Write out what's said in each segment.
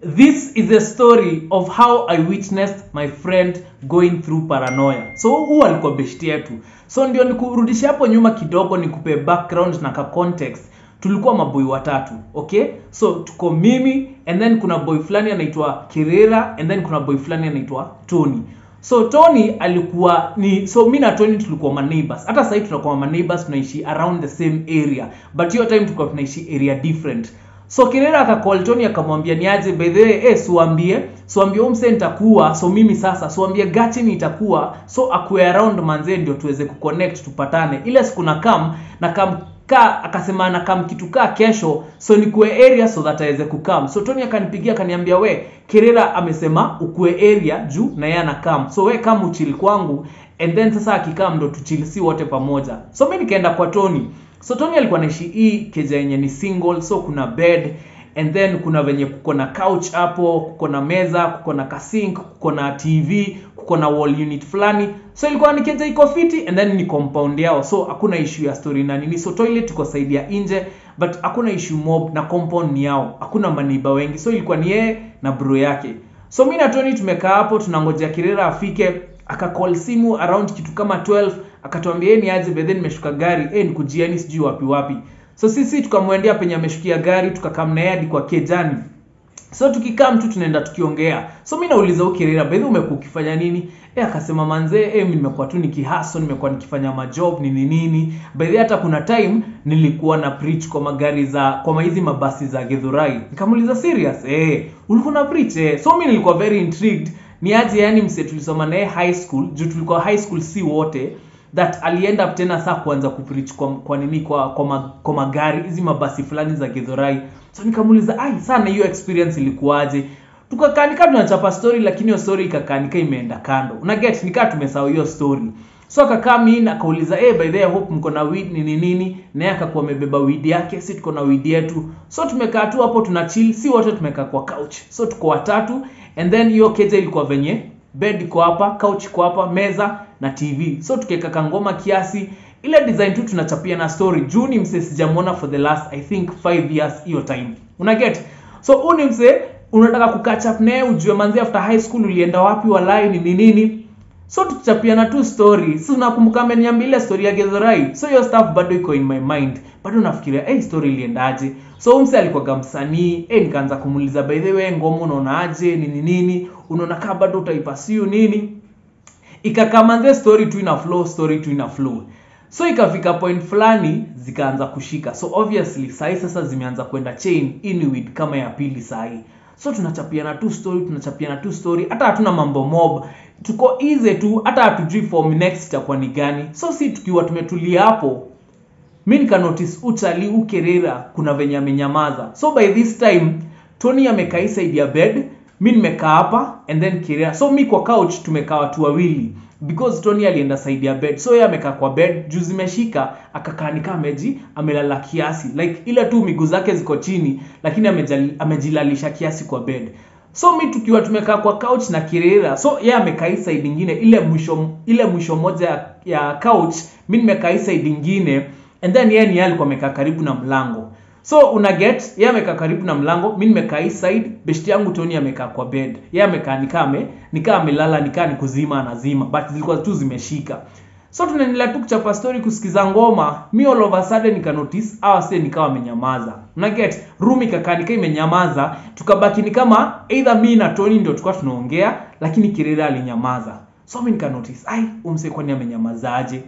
this is a story of how i witnessed my friend going through paranoia so huu alikuwa beshti yetu so ndio nikurudisha hapo nyuma kidogo nikupe background na ka context tulikuwa maboi watatu okay so tuko mimi and then kuna boy fulani anaitwa kirera and then kuna boy fulani anaitwa tony so tony alikuwa ni so mi na tony tulikuwa maneighbors hata sahii tunakuwa maneighbors tunaishi around the same area but hiyo time tulikuwa tunaishi area different so kirera akacall tony akamwambia niaje by the way eh siwambie siwambie umse nitakuwa so mimi sasa siwambie gachi nitakuwa so akuwe around manzee ndio tuweze kuconnect tupatane ile siku na kam na kam ka akasema na kam kitu kaa kesho so nikuwe area so that aweze kukam so tony akanipigia akaniambia we kirera amesema ukue area juu na yeye anakam so we kam uchili kwangu and then sasa akikam ndo tuchili si wote pamoja so mi nikaenda kwa tony so tony alikuwa naishi hii keja yenye ni single so kuna bed and then kuna venye kuko na couch hapo kuko na meza kuko na kasink kuko na tv kuko na wall unit fulani so ilikuwa ni keja iko fiti and then ni compound yao so hakuna issue ya story na nini so toilet iko side ya nje but hakuna issue mob na compound ni yao hakuna maniba wengi so ilikuwa ni yeye na bro yake so mi na tony tumekaa hapo tunangojea kirera afike akacall simu around kitu kama 12 akatuambia yeye ni aje bedhe nimeshuka gari eh nikujiani sijui wapi wapi so sisi tukamwendea penye ameshukia gari tukakam naye hadi kwa kejani so tukikaa mtu tunaenda tukiongea so mi nauliza ukirera bedhi umekuwa ukifanya nini e akasema manzee e, mi nimekuwa tu nikihaso nimekuwa nikifanya majob nini nini bedhi hata kuna time nilikuwa na preach kwa magari za kwa hizi mabasi za gedhurai nikamuuliza serious e, ulikuwa na preach e. so mi nilikuwa very intrigued ni aje yani mse tulisoma naye high school juu tulikuwa high school si wote that alienda up tena saa kuanza kupreach kwa, kwa nini kwa kwa, ma, kwa magari hizi mabasi fulani za gedhorai so nikamuuliza ai sana hiyo experience ilikuwaje tukakaa nikaa tunachapa story lakini hiyo story ikakaa nikaa imeenda kando una get nikaa tumesahau hiyo story so akakaa mi akauliza hey, by the way, I hope mko na weed nini nini naye akakuwa amebeba weed yake si tuko na weed yetu so tumekaa tu hapo tuna chill si wote tumekaa kwa couch so tuko watatu and then hiyo keja ilikuwa venye bed iko hapa couch iko hapa meza na tv so tukiweka kangoma kiasi ile design tu tunachapia na story juu ni mse sijamwona for the last i think 5 years hiyo time una get so huu ni mse unataka kukatch up naye ujue manzi after high school ulienda wapi walai ni nini so tuchapiana tu story si unakumbuka ameniambia ile story ya gedhorai so hiyo stuff bado iko in my mind bado nafikiria hey, story iliendaje so umse alikuwaga msanii hey, nikaanza kumuuliza by the way ngoma unaonaje nini nini unaona kaa bado utaipasiu nini ikakamanze story tu ina flow story tu ina flow so ikafika point fulani zikaanza kushika so obviously sahi sasa zimeanza kwenda chain inuit kama ya pili sahi so tunachapiana tu story tunachapiana tu story hata hatuna mambo mob tuko easy tu hata hatujui form next itakuwa ni gani so si tukiwa tumetulia hapo mi nikanotice uchali ukerera kuna venye amenyamaza so by this time tony amekaa hii side ya bed mi nimekaa hapa and then kirera so mi kwa couch tumekaa watu wawili because tony alienda side ya bed so yeye amekaa kwa bed juu zimeshika akakaa nikaa ameji amelala kiasi like ile tu miguu zake ziko chini lakini amejali, amejilalisha kiasi kwa bed so mi tukiwa tumekaa kwa couch na kirera so yeye amekaa hii side ingine ile mwisho ile mwisho moja ya, ya couch mi nimekaa hii side ingine and then yeye ni yeye alikuwa amekaa karibu na mlango so una get yeye amekaa karibu na mlango mi nimekaa hii side beshti yangu tony amekaa kwa bed yeye amekaa nikaa ame nikaa amelala nikaa ni kuzima anazima but zilikuwa tu zimeshika so tunaendelea tu kuchapa story kusikiza ngoma mi all of a sudden nika notice hawa se nikawa wamenyamaza una get room ikakaa nikaa imenyamaza tukabaki ni kama either mi na tony ndio tulikuwa tunaongea lakini kirera alinyamaza so mi nika notice ai umse kwani amenyamazaje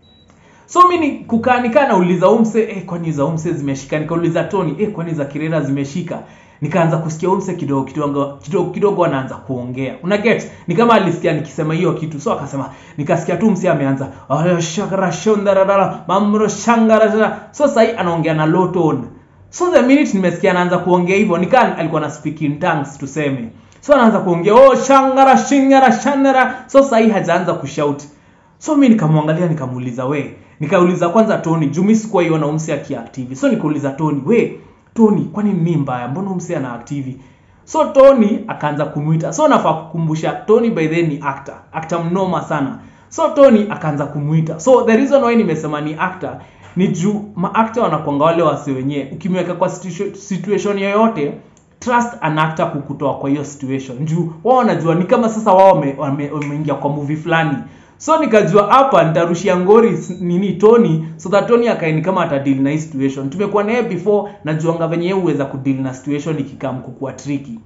so mi ni kukaa nikaa nauliza umse eh, kwani za umse zimeshika nikauliza tony eh, kwani za kirera zimeshika nikaanza kusikia umse kidogo kidogo kidogo kidogo anaanza kuongea una get ni kama alisikia nikisema hiyo kitu so akasema nikasikia tu mse ameanza "Aya, shakara shondararara mamro shangara so sahii anaongea na low tone so the minute nimesikia anaanza kuongea hivyo nikaa alikuwa na speak in tongues tuseme so anaanza kuongea oh shangara shingara shandara so sahii hajaanza kushout so mi nikamwangalia nikamuuliza we nikauliza kwanza tony juu mi sikuwa iona umse akiaktivi so nikauliza tony we tony kwani ni mbaya mbona umse ana aktivi so tony akaanza kumwita so nafaa kukumbusha tony by then ni actor actor mnoma sana so tony akaanza kumwita so the reason why nimesema ni actor ni juu maakta wanakwanga wale wase wenyewe ukimweka kwa situ- situation yoyote trust an actor kukutoa kwa hiyo situation juu wao wanajua ni kama sasa wao wame- wame- wameingia kwa movie fulani so nikajua hapa nitarushia ngori s- nini tony so that tony akaini kama atadeal na hii situation tumekuwa naye before najuanga venye yeye huweza kudeal na situation ikikam kukuwa tricky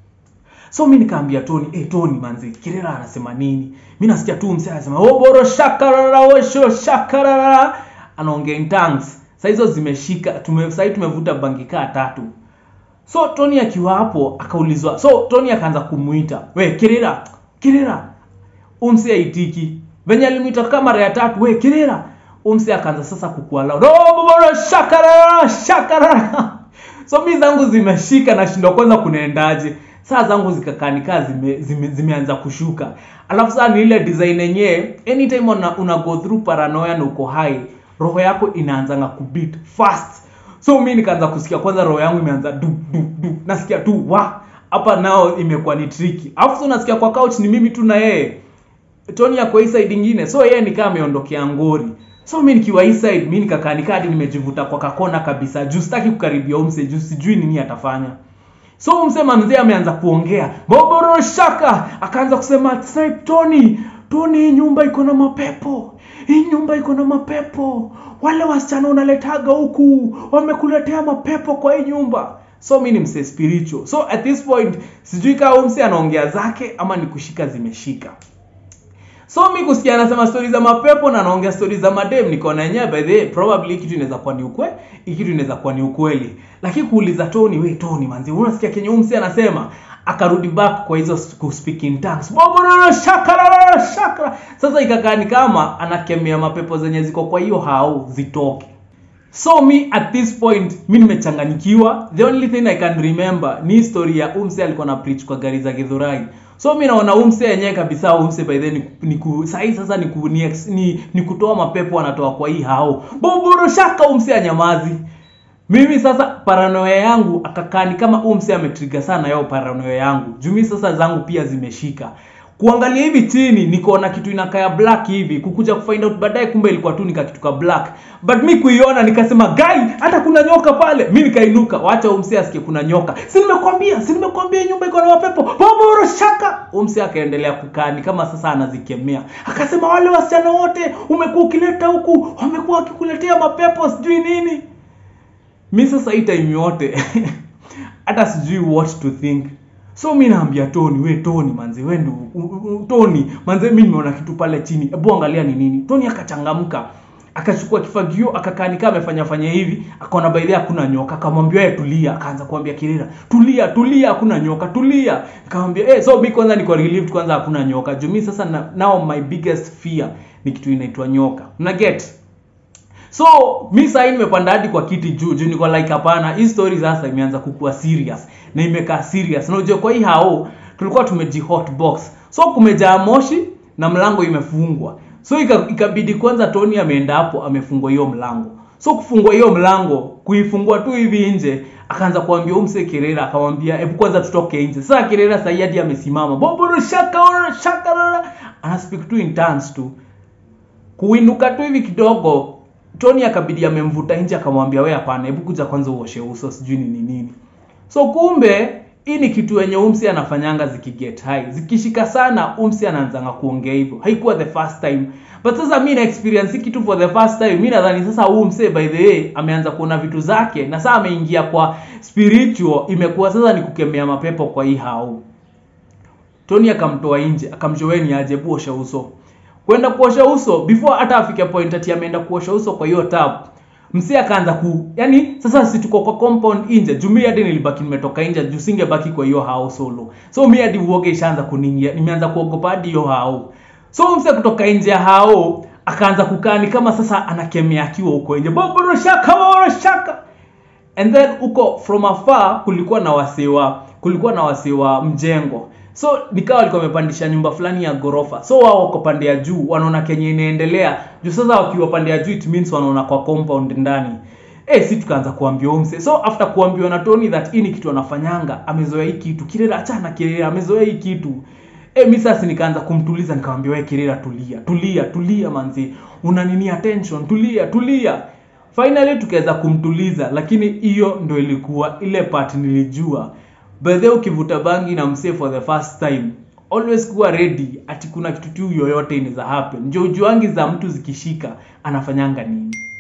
so mi nikaambia tony hey, tony manzi kirera anasema nini mi nasikia tu msee anasema oboro shakarara osho shakarara anaongea in tongues saa hizo zimeshika tume, sahii tumevuta bangi kaa tatu so tony akiwa hapo akaulizwa so tony akaanza kumuita we kirera kirera umse aitiki venye alimwita kama mara ya tatu we kirera umse akaanza sasa kukua loud oh boboro shakarara shakarara so mi zangu zimeshika nashindwa kwanza kunaendaje saa zangu zikakanikaa zime, zime, zimeanza kushuka alafu saa ni ile design yenyewe anytime una, una go through paranoia na uko high roho yako inaanzanga kubit fast so mi nikaanza kusikia kwanza roho yangu imeanza du du du nasikia tu wa hapa nao imekuwa ni tricky alafu so nasikia kwa couch ni mimi tu na yeye tony ako hii side ingine so yeye nikaa ameondokea ngori so mi nikiwa hii side mi nikakaa nikaa hadi nimejivuta kwa kakona kabisa juu sitaki kukaribia umse juu sijui nini atafanya so umsema mzee ameanza kuongea boboro shaka akaanza kusema "Snipe tony tony hii nyumba iko na mapepo hii nyumba iko na mapepo wale wasichana unaletaga huku wamekuletea mapepo kwa hii nyumba so mi ni mse spiritual so at this point sijui kaa umse anaongea zake ama ni kushika zimeshika so mi kusikia anasema stori za mapepo na anaongea stori za madem nikaona yenyewe by the way, probably hii kitu inaweza kuwa ni ukwe hii kitu inaweza kuwa ni ukweli lakini kuuliza tony we tony manzi unasikia kenye umsi anasema akarudi back kwa hizo s- ku speak in tongues bobororo shakara shakara sasa ikakaa ni kama anakemea mapepo zenye ziko kwa hiyo hao zitoke so me at this point mi nimechanganyikiwa the only thing i can remember ni story ya umse alikuwa na preach kwa gari za githurai so mi naona umse yenyewe kabisa umse by then ni, ni ku, sahi sasa ni, ku, ni, ex- ni, ni kutoa mapepo anatoa kwa hii hao boboro shaka umse anyamazi mimi sasa paranoia yangu akakaa ni kama huu mse ametriga sana yao paranoia yangu juu mi sasa zangu pia zimeshika kuangalia hivi chini nikaona kitu inakaya black hivi kukuja kufind out baadaye kumbe ilikuwa tu nikakituka black but mi kuiona nikasema gai hata kuna nyoka pale mi nikainuka wacha umse asikie kuna nyoka si nimekwambia si nimekwambia hii nyumba iko na mapepo boboro shaka umse akaendelea kukaa ni kama sasa anazikemea akasema wale wasichana wote umekuwa ukileta huku wamekuwa wakikuletea mapepo sijui nini mi sasa hii time yote hata sijui what to think so mi naambia tony we tony manze we ndu u- u- tony manze mi nimeona kitu pale chini hebu angalia ni nini tony akachangamka akachukua kifagio akakaa nikaa amefanya fanya hivi akaona baidhi hakuna nyoka akamwambia yeye tulia akaanza kuambia kirira tulia tulia hakuna nyoka tulia nikamwambia eh so mi kwanza niko relieved kwanza hakuna nyoka juu mi sasa na, now my biggest fear ni kitu inaitwa nyoka na get so mi sahii nimepanda hadi kwa kiti juu juu niko like hapana hii story sasa imeanza kukua serious na imekaa serious na unajua kwa hii hao tulikuwa tumeji hotbox so kumejaa moshi na mlango imefungwa so ika- ikabidi kwanza tony ameenda hapo amefungua hiyo mlango so kufungua hiyo mlango kuifungua tu hivi nje akaanza kuambia umse kirera akamwambia hebu kwanza tutoke nje sasa kirera sahii hadi amesimama boboro shaka shaka ana speak tu in tongues tu kuinuka tu hivi kidogo tony akabidi amemvuta nje akamwambia we hapana hebu kuja kwanza uoshe uso sijui nini nini so kumbe hii ni kitu yenye umsi anafanyanga zikiget high zikishika sana umsi anaanzanga kuongea hivyo haikuwa the first time but sasa mi na experience hii kitu for the first time mi nadhani sasa huu msee by the way ameanza kuona vitu zake na sasa ameingia kwa spiritual imekuwa sasa ni kukemea mapepo kwa hii hau tony akamtoa nje akamshoweni aje buosha uso kwenda kuosha uso before hata afike point ati ameenda kuosha uso kwa hiyo tap msi akaanza ku yani sasa si tuko kwa compound nje juu mi hadi nilibaki nimetoka nje juu singebaki kwa hiyo hao solo so mi hadi uoge ishaanza kuningia nimeanza kuogopa hadi hiyo hao so mse kutoka nje ya hao akaanza kukaa ni kama sasa anakemea akiwa huko nje boboro shaka boboro shaka and then huko from afar kulikuwa na wasewa kulikuwa na wasewa mjengo so nikawa walikuwa wamepandisha nyumba fulani ya ghorofa so wao wako pande ya juu wanaona kenye inaendelea juu sasa wakiwa pande ya juu it means wanaona kwa compound ndani eh si tukaanza kuambia umse so after kuambiwa na Tony that hii ni kitu anafanyanga amezoea hii kitu kirera achana kirera amezoea hii kitu eh mi sasa nikaanza kumtuliza nikamwambia wewe kirera tulia tulia tulia manzi una nini attention tulia tulia finally tukaweza kumtuliza lakini hiyo ndo ilikuwa ile part nilijua by the way ukivuta bangi na msee for the first time always kuwa ready ati kuna kitu tu yoyote inaweza happen ndio ujuangi za mtu zikishika anafanyanga nini